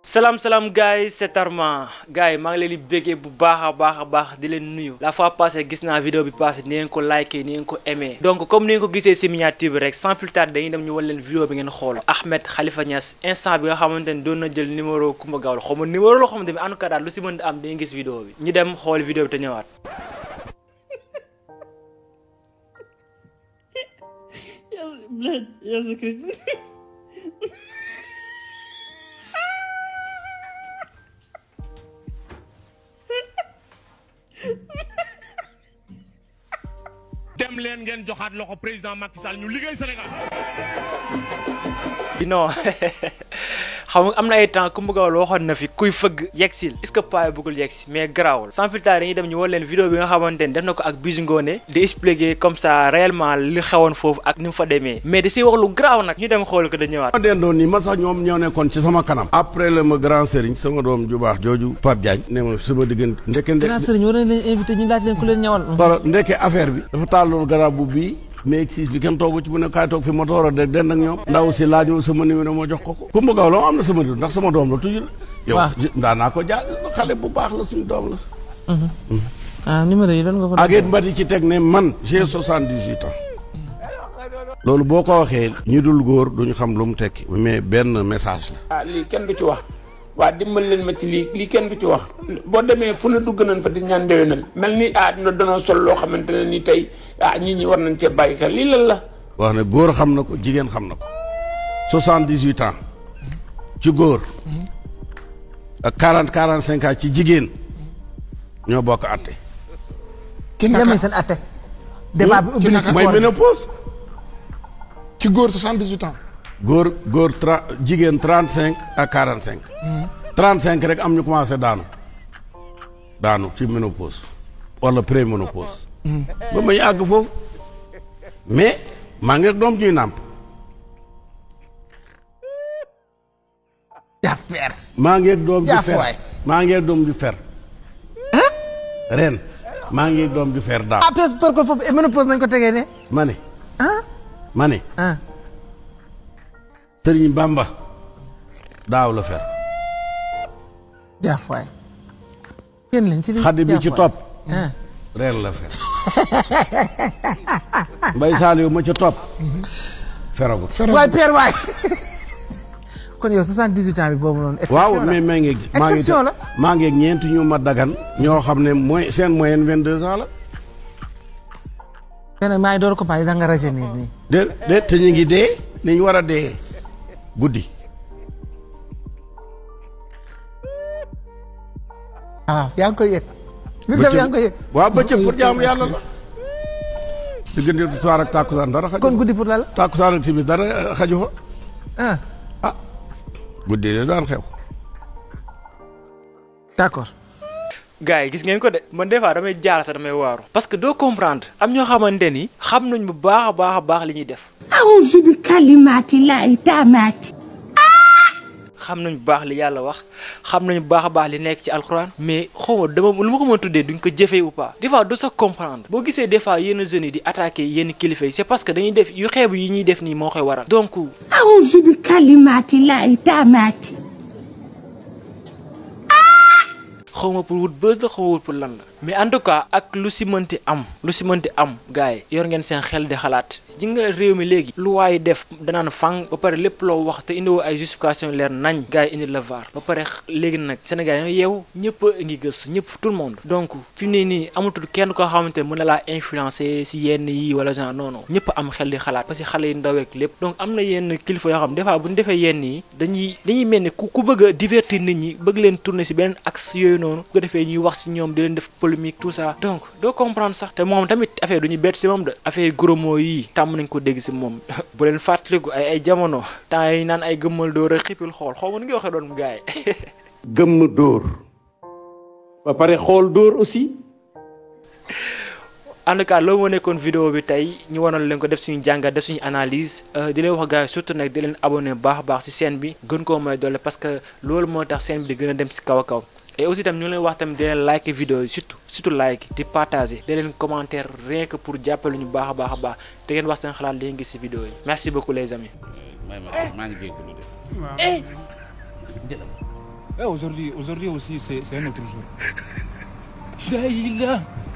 salaam salaam gars yi c'est Armand gars yi maa ngi leen di béggee bu baax a baax a baax di leen nuyu la fois passée gis naa vidéo bi passé ni ngeen ko liké ni ngeen ko aimé donc comme ni ngeen ko gisee si miniature bi rek sans plus tarder dañuy dem ñu wan leen vidéo bi ngeen xool Ahmed Khalifa Niass instant bi nga xamante ni doon na jël numéro Coumba Gawlo xaw ma numéro loo xamante ni en tout cas daal lu si mën am dañuy gis vidéo bi ñu dem xool vidéo bi te ñëwaat Блядь, я закричу. dem leen ngeen joxaat loxo président Macky Sall ñu liggéey Sénégal. non xam nga am na ay temps Coumba Gawlo waxoon na fi kuy fëgg yegsil est-ce que paa yi bëggul yegsi mais garaawul sans plus tarder dañuy dem ñu wan leen vidéo bi nga xamante ni def na ko ak Bijou Ngoné di expliquer comme ça réellement li xewoon foofu ak ni mu fa demee mais da siy wax lu garaaw nag ñu dem xool ko da ñëwaat ma dendoon nii man sax ñoom ñoo nekkoon ci sama kanam après la ma grand sëriñ sama doom ju baax jooju Pape Diagne ne ma sama diggante ndeke grand sëriñ war nañ leen invité ñu laaj leen ku leen ñawal. wala ndeke affaire bi dafa tàlloon garab bu bii mais siis bi kenn toogu ci mu ne kaay toog fi ma door a de den ak ñoom ndaw si laaj ma sama numéro moo jox ko ko Coumba Gawlo am na sama numéro ndax sama doom la toujours yow waaw. ndaa naa ko jaar xale bu baax la suñu doom la ah numéro yi doon nga ko. ak it mba di ci teg ne man j'ai soixante-dix-huit ans loolu boo ko waxee ñi dul góor duñu xam lu mu tekki mais benn message la ah lii kenn du ci wax waa dimbal leen ma ci lii lii kenn du ci wax boo demee fu ne dugg nañ fa di ñaan déwénal mel ni ah dina danoo sol loo xamante ne ni tey ah nit ñi war nañ cee bàyyi xel lii lan la. wax ne góor xam na ko jigéen xam na ko soixante-dix-huit ans ci góor ak quarante quarante cinq ans ci jigéen ñoo bokk àtte ki naka seen atte. débat bi ubbi na ci mooy koor gi. ménopause ci góor 78 ans. góor góor tra jigéen trente cinq ak quarante cinq trente cinq rek am ñu commencé daanu daanu ci ménopause wala préménopause ba may àgg foofu mais maa ngi ak doom ñuy nàmp Jafeer. maa ngi ak doom ju Jaaf fer waay. maa ngi ak doom ju fer ren maa ngi ak doom ju fer daaw ah pes par contre foofu ménopause nañ ko tegee ne. ma ne ah ma ne ah. sëriñ Bamba daaw la fer jaaf waay. kenn lañ ci li xaddi bi ci jaaf waay. topp ah. ren la fer mbay saaliw ma ca topp feragut waay père waay. kon yow 78 ans bi boobu noonu. waaw exception la. mais maa ngi maa ngi exception la. maa ngi ak ñeenti ñu ma dagan ñoo xam ne mooy seen moyenne vingt deux ans la mais nag maa ngi door ko bàyyi da nga rajeunir nii. de de te ñu ngi dee ni ñu war a dee guddi waaw yaa ngi koy yëg. mbir tam yaa ngi koy yëg. waaw bëccëg pour jaamu yàlla la diggante soir ak tàkkusaan dara xaju kon guddi pour la la. tàkkusaan ak timis dara eh, xaju fa ah ah guddi de daan xew d'accord. gars yi gis ngeen ko de man des fois damay jaar sax damay waaru parce que doo comprendre am ñoo xamante ni xam nañ bu baax a baax a baax li ñuy def أعوذ بكلمات الله التامات xam nañ bu baax li yàlla wax xam nañ bu baax a baax li nekk ci alxuraan mais xaw ma dama lu ma ko mën a tuddee duñ ko jëfee ou pas des fois doo sax comprendre boo gisee des fois yenn jeunes yi di attaquer yenn kilifa yi c'est parce que dañuy def yu xeebu yi ñuy def nii moo koy waral donc أعوذ بكلمات الله التامات xaw ma pour wut buzz la xaw ma wut pour lan la mais en tout cas ak lu si mënti am lu si mënti am gars yi yor ngeen seen xel di xalaat ji nga réew mi léegi lu waaye def danaan fang ba pare lépp loo wax te indiwoo ay justification leer nañ gars yi indi la vaar ba pare léegi nag Sénégal yi yeewu ñëpp a ngi gëstu ñëpp tout le monde donc fi mu ne nii amatul kenn koo xamante mën na laa influencer si yenn yi wala genre non non ñëpp am xel di xalaat parce que xale yi ndaweek lépp donc am na yenn kilifa yoo xam des fois bu ñu defee yenn yi dañuy dañuy mel ni ku ku bëgg a divertir nit ñi bëgg leen tourner si beneen axe yooyu noonu bu ko defee ñuy wax si ñoom di leen def polémique tout ça donc doo comprendre sax te moom tamit affaire du ñu bett si moom de affaire gros mots yi tàmm nañ ko dégg si moom bu leen fàttaliku ay ay jamono temps yi naan ay gëmmal dóor a xippil xool xaw ma nu ngi waxee doon gaay gëmm dóor ba pare xool dóor aussi en tout cas loolu moo nekkoon vidéo bi tey ñu wanoon leen ko def suñu jàngat def suñu analyse euh, di leen wax gars yi surtout nag di leen abonné bu baax a baax si chaîne bi gën koo may doole parce que loolu moo tax chaîne bi di gën a dem si kaw a kaw et aussi tam ñu ngi leen wax tamit di leen like vidéo yi surtout surtout like di partager di leen commentaire rien que pour jàppale ñu baax a baax a baax te ngeen wax seen xalaat li ngeen gis si vidéo yi merci beaucoup les amis may ma maa ngi jégalu de. Eh, aujourd'hui, aujourd'hui aussi, c'est c'est un autre jour. Daïla